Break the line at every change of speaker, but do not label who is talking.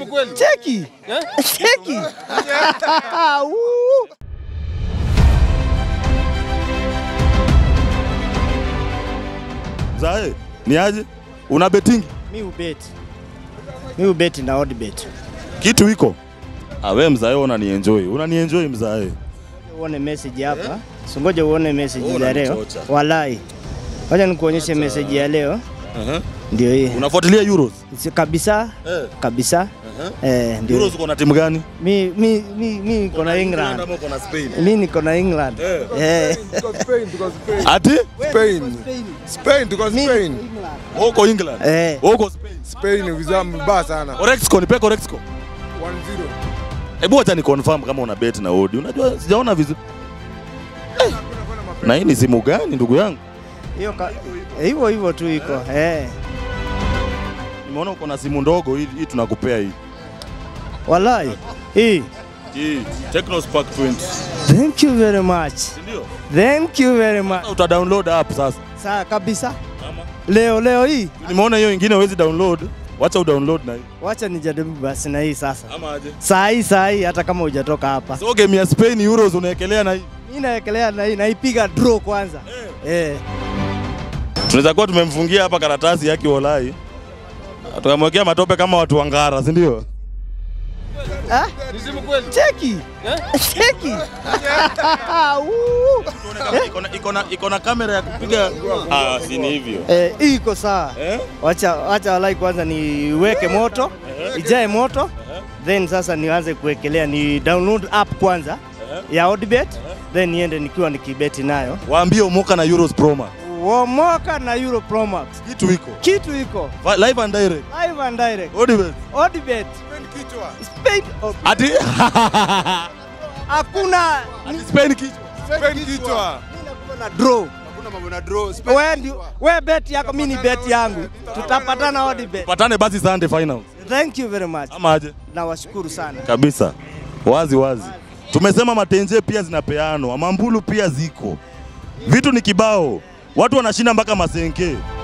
Cheki. Cheki. Woo.
Zae, ni aje? Una betingi?
Mi ubeti. Mi ubeti na odd bet.
Kitu iko? Ah, wewe mzae unanienjoy. Unanienjoy mzae.
Uone message hapa. Singoje uone message
Wewe
ya leo.
unanichocha.
Walai. Wacha nikuonyeshe message ya leo.
Uh-huh.
Ndio hii.
Unafuatilia Euros?
Si kabisa
Eh.
kabisa.
Uh-huh.
Eh, ndio.
Euros uko na timu gani?
Mi mi mi mi niko na England.
Ama uko na Spain?
Mi niko na England.
Eh.
Eh.
Spain, tuko Spain.
Ati?
Spain. Spain, tuko Spain.
Wewe uko England?
Eh.
Wewe uko Spain?
Spain vizaa mbaya sana.
Corexco, nipe Corexco.
1-0.
Hebu acha ni confirm kama una bet na Odi. Unajua sijaona vizuri. Eh. Na hii ni simu gani ndugu yangu?
Hiyo ka- hivyo hivyo tu iko. Eh.
Nimeona uko na simu ndogo hii, hii tunakupea hii.
Walai. Hii.
Hii Tecno Spark 20.
Thank you very much.
Ndio.
Thank you very much.
Uta download app sasa.
Saa kabisa.
Ama
Leo leo hii.
nimeona hiyo ingine huwezi download. Wacha udownload na hii.
Wacha nijaribu basi na hii sasa.
Ama aje?
Saa hii saa hii hata kama hujatoka hapa.
So game ya Spain Euros unaekelea na hii.
Mimi naekelea na hii naipiga draw kwanza. Eh.
Tunaweza kuwa tumemfungia hapa karatasi yake walai. Tukamwekea matope kama watu wa Ngara, si ndio?
Ah? Cheki. Cheki. Woo.
Iko na- iko na iko na kamera ya kupiga. Ah, si ni hivyo.
Eh, hii iko sawa.
Eh?
Wacha wacha walai kwanza niweke moto, ijae moto. Then sasa nianze kuwekelea ni download app kwanza ya Odibet then niende nikiwa nikibeti nayo.
Waambie umoka na Euros Pro Max.
Womoka na Euro Pro Max.
Kitu iko.
Kitu iko
Va- Live and direct.
live and direct.
Odibet.
Odibet. Spain. Oh,
Ati
Hakuna
Ati Spain kichwa.
Spain kichwa.
na draw.
Hakuna mambo na draw. Spain
Wewe ndio wewe bet yako mimi ni bet yangu. Tutapatana Odibet.
Patane basi Sunday finals.
Thank you very much.
Ama aje?
Nawashukuru sana.
Kabisa. Wazi wazi. Tumesema matenje pia zinapeanwa, mambulu pia ziko. Vitu ni kibao. Watu wanashinda mpaka masenke.